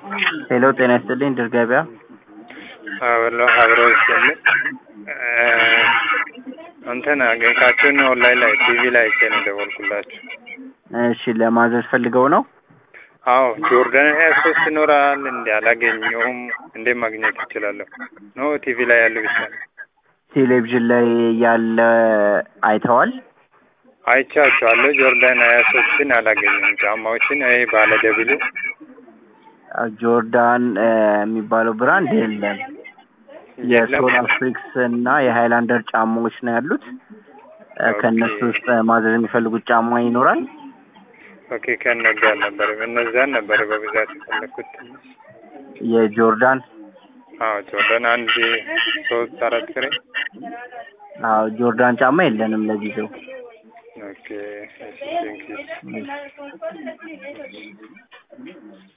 ሄሎ ጤና ይስጥልኝ ድር ገበያ አብሎ አብሮ ይስጥልኝ። እንትን አገኝካችሁን ኦንላይን ላይ ቲቪ ላይ አይቼ ነው የደወልኩላችሁ። እሺ ለማዘዝ ፈልገው ነው አዎ ጆርዳን ሀያ ሶስት ይኖራል እንዲ አላገኘውም። እንዴት ማግኘት ይችላለሁ? ኖ ቲቪ ላይ ያለ ብቻ ነው ቴሌቪዥን ላይ ያለ አይተዋል አይቻቸዋለሁ። ጆርዳን ሀያ ሶስትን አላገኘም። ጫማዎችን ይሄ ባለ ደብሉ ጆርዳን እ የሚባለው ብራንድ የለም የሶል አፍሪክስ እና የሃይላንደር ጫማዎች ነው ያሉት እ ከእነሱ ውስጥ ማዘዝ የሚፈልጉት ጫማ ይኖራል ኦኬ ከነዛ አልነበረም እነዛን ነበር በብዛት የፈለግኩት። የጆርዳን አዎ ጆርዳን አንድ ሶስት አራት ፍሬ አዎ ጆርዳን ጫማ የለንም ለጊዜው ኦኬ እሺ ቴንኪው